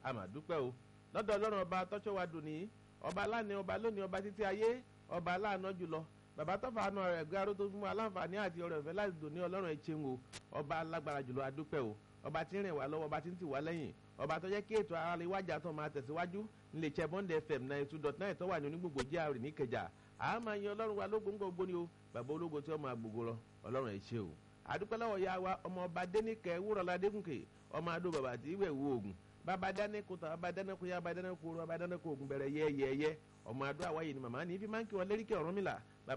àmàdúpẹ́ o lọ́dọ̀ ọlọ́run ọba tọ́jọ́ wa dùn ní ọba aláàánú ọba lónìí ọba títí ayé ọba aláàánú jùlọ bàbá tọ́fà àánú rẹ̀ gbé aró tó fún wa láǹfààní àti ọrọ̀ ìfẹ́ láti dùn ní ọlọ́run ẹ̀ ṣeun o ọba alágbára jùlọ adúpẹ́ o ọba tí ń rìn wá lọ́wọ́ ọba tí ń tì wá lẹ́yìn ọba tó jẹ́ kí ètò ara lè wájà tó máa tẹ̀síwájú nílé iṣẹ́ bond fm ninety two dot nine tó wà ní onígbògbò gr níkẹjà a máa yan ọlọ́run wa lógun gbogbo ni o bàbá ológo tí ó máa gbogbo lọ ọlọ́run ẹ̀ ṣe o àdúpẹ́ lọ́wọ́ ya wa ọmọ ọba dénìkẹ́ wúrọ̀lá dégúnkè ọmọ adó bàbá tí ìwẹ̀ wo oògùn bàbá dáníkù tán bàbá dáníkù yá bàbá dáníkù rú bàbá dáníkù oògùn bẹ̀rẹ̀ yẹ́yẹ́yẹ́ ọmọ adó àwáyé ni màmá ní ibi máa ń kí wọn léríkẹ́ Ọ̀rúnmìlà